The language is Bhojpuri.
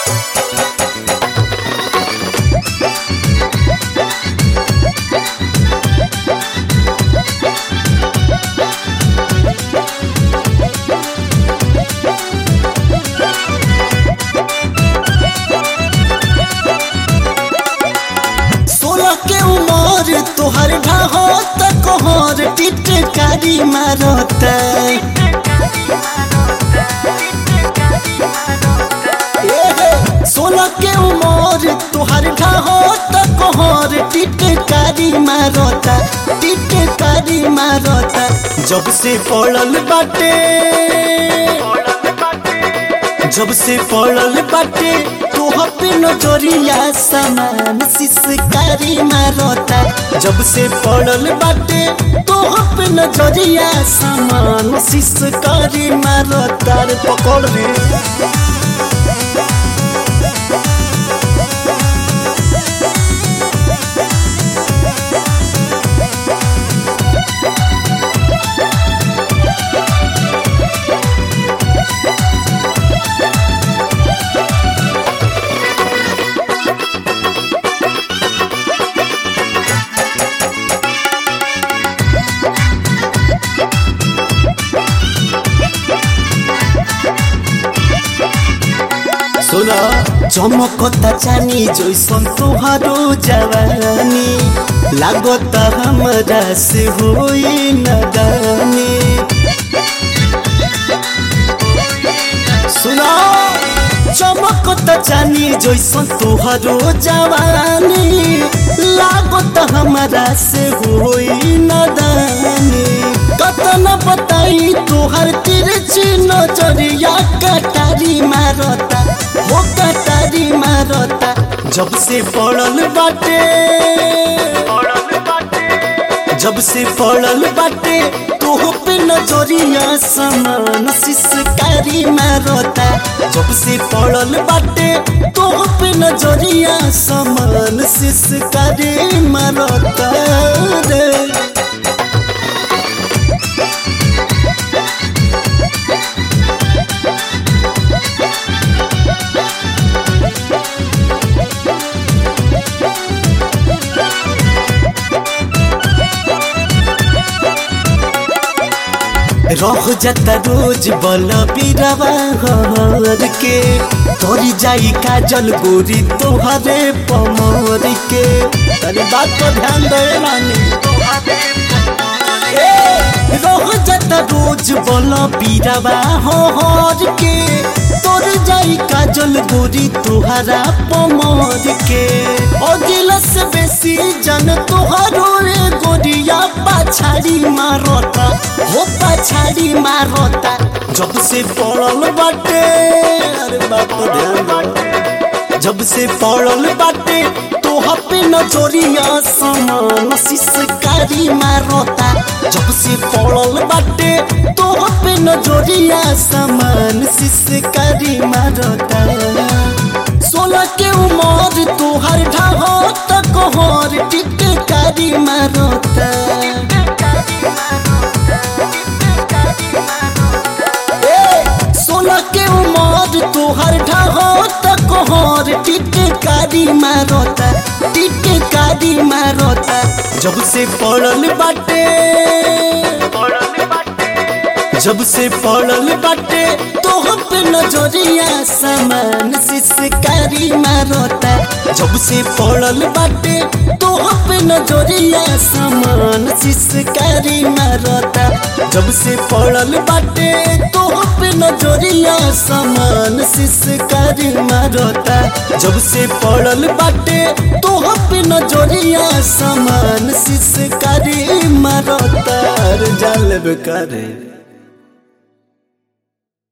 सोलह के उमर तोहर ढाहो त कोहर टिटकारी मारत सोलह के उमर तोहर ढाहो त कोहर टिटकारी मारत टिटकारी मारत जब से पड़ल बाटे जब से पड़ल बाटे तोह पे नजरिया समान सिसकारी मारता जब से पड़ल बाटे तोह पे नजरिया समान सिसकारी मारता रे पकड़ रे सुना चमकता चानी जैसन तोहारो जवानी लागत हमरा से होई नदानी सुना चमकता चानी जैसन तोहारो जवानी लागत हमरा से होई नदानी कतन बताई तोहर तिरछी नजरिया कटारी मारता हो कटारी मारता जब से पड़ल बाटे जब से पड़ल बाटे तोह पे नजरिया समान सिसकारी मारता जब से पड़ल बाटे तोह पे नजरिया समान सिसकारी मारता रे रह जाता रोज बल पीरवा हर के तोरी जाई काजल गोरी तोहरे पमर के तनी बात पर ध्यान दे रानी ए, रह जाता रोज बल पीरवा हर के तोर जाई काजल गोरी तोहरा पमर के अगिला से बेसी जन तोहरो रे गोरिया पाछाड़ी मारता हो पछाड़ी मारता जब से पड़ल बाटे अरे बाप रे ध्यान दे। जब से पड़ल बाटे तोह पे नजरिया समान सिसकारी मारता जब से पड़ल बाटे तोह पे नजरिया समान सिसकारी मारता सोलह के उमर तोहर ढाहो तक हर टिटकारी मारता ए, सोलह के उमर तोहर ढाहो तक हर टिटकारी मारता टिटकारी मारता जब से पड़ल बाटे जब से पड़ल बाटे तोह पे नजरिया समान सिसकारी मारता जब से पड़ल बाटे तोह पे नजरिया समान सिसकारी मारता जब से पड़ल बाटे तोह पे नजरिया समान सिसकारी मारता जब से पड़ल बाटे तोह पे नजरिया समान सिसकारी मारता जाल करे